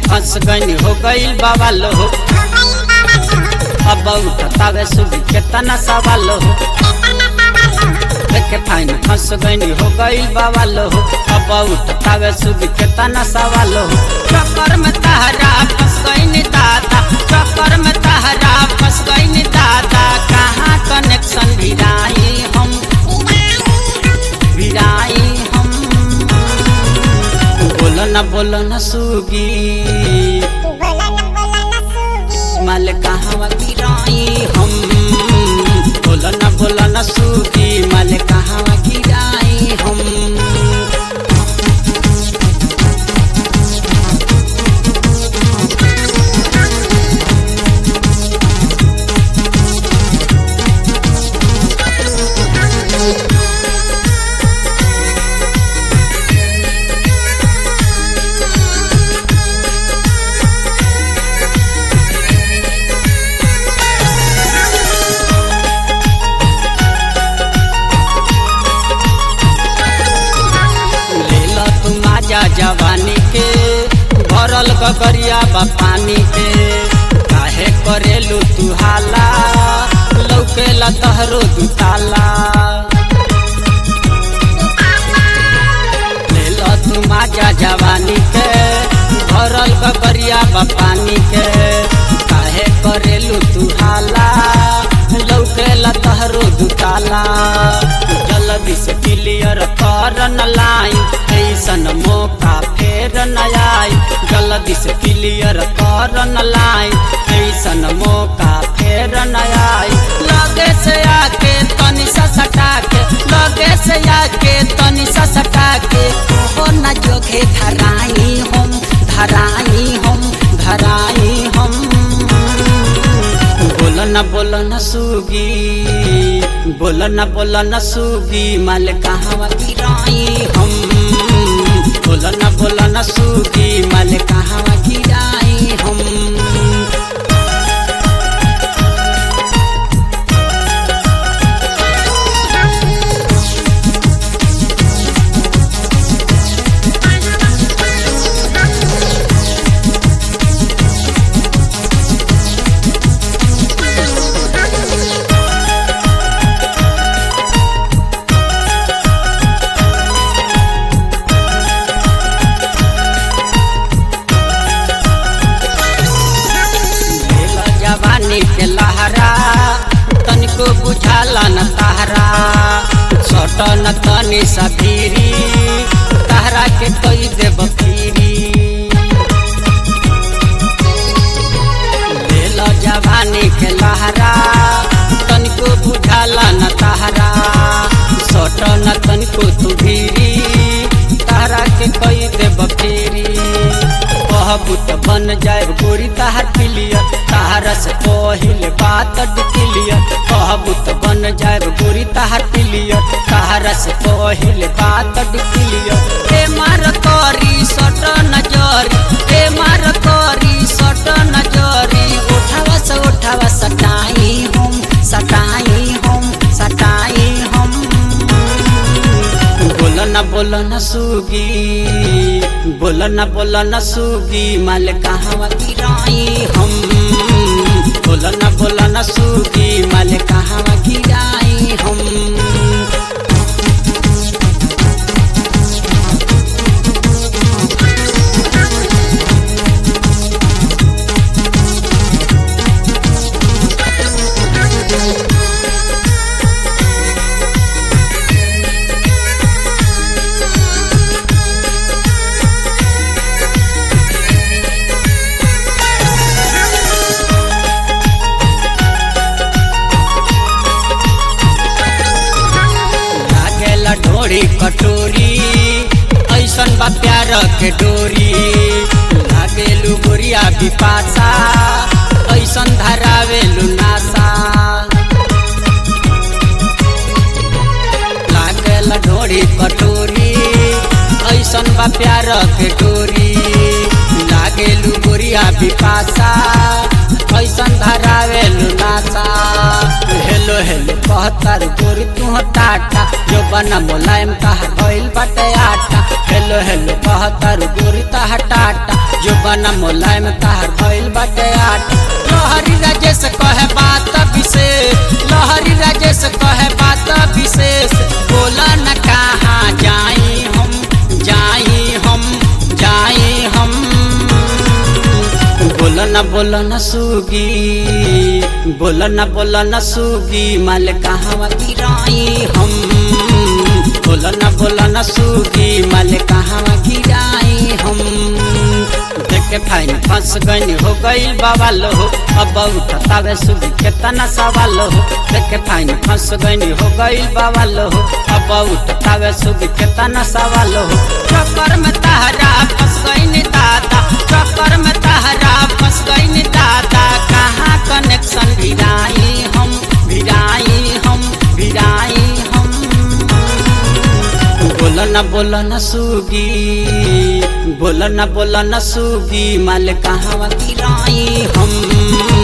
फंस गई हो गईल बवाल हो अब उठतावे सुबह केतना सवाल हो देखे फाइन फंस गई हो गईल बवाल हो अब उठतावे सुबह केतना सवाल हो चक्कर में तहरा फंस गई दादा चक्कर में तहरा फंस गई दादा कहाँ कनेक्शन भिड़ाई हम भिड़ाई हम बोलो न बोलो न सुगी माल कहाँ गिराई हम बोलो न बोलो न सुगी माल कहाँ गिराई हम लेला तू माजा जवानी के भरल गगरिया बा पानी के काहे करेलू तू हाला लौकेला तहरो दुताला लेला तू माजा जवानी के भरल गगरिया बा पानी के काहे करेलू तू हाला लौकेला तहरो दुताला जल्दी से क्लियर कर न लाइन ऐसन मौका फेर न आई जल्दी से क्लियर कर न लाइन ऐसन मौका फेर न आई लगे से आके तनी सा सटा के लगे से आके तनी सा सटा के हो न जोगे धराई हम धराई हम धराई हम बोल न बोल न सुगी बोल न बोल न सुगी माल कहाँ गिराई हम बोल न बोल न सुगी माल कहाँ गिराई हम लेला जवानी के लहरा तनिको बुझाला न तहरा सट न तनी सफीरी तहरा के कई देब फिरी लेला जवानी के लहरा तनिको बुझाला न तहरा सट न तनिको तू भीरी तहरा के कई देब फिरी कहबू त बन जाए गोरी तहार पिलियर तहारा से पहिले बात डिक्लियर कहबू त बन जाए गोरी तहार पिलियर तहारा से पहिले बात डिक्लियर ए मार करी सट नजरी ए मार करी सट नजरी उठावा से उठावा सटाई हम सटाई हम सटाई हम बोल न बोल न सुगी बोल न बोल न सुगी माल कहाँ गिराई हम बोल न बोल न सुगी माल कहाँ गिराई हम लागेला ढोरी कटोरी ऐसन बा प्यार के डोरी लागेलु गोरिया बिपासा ऐसन धरावेलु नासा लागेला ढोरी कटोरी ऐसन बा प्यार के डोरी लागेलु गोरिया बिपासा ऐसन धरावेलु नासा हेलो हेलो कहतार गोरी तू टाटा जो बना मुलायम कहा गइल बाटे आटा हेलो हेलो हेलो कहतारू गोरी ताहा टाटा जो बना मोलायम ताहर भइल बाटे आट लहरी राजेश कहे बात विशेष लहरी राजेश कहे बात विशेष बोला न कहाँ जाई हम जाई हम जाई हम बोल न बोल न सुगी बोल न बोल न सुगी माल कहाँ गिराई हम बोल न बोल न सुगी माल कहाँ गिराई हम देखे फाइन फंस गई हो गई बवाल हो अब उठतावे सुगी केतना सवाल हो देखे फाइन फंस गई हो गई बवाल हो अब उठतावे सुगी केतना सवाल हो चक्कर में तहरा फंस गई दादा चक्कर में तहरा फंस गई दादा कहाँ कनेक्शन भिराई हम भिराई हम भिराई हम बोल न बोल न सुगी बोल न बोल न सुगी माल कहाँ गिराई हम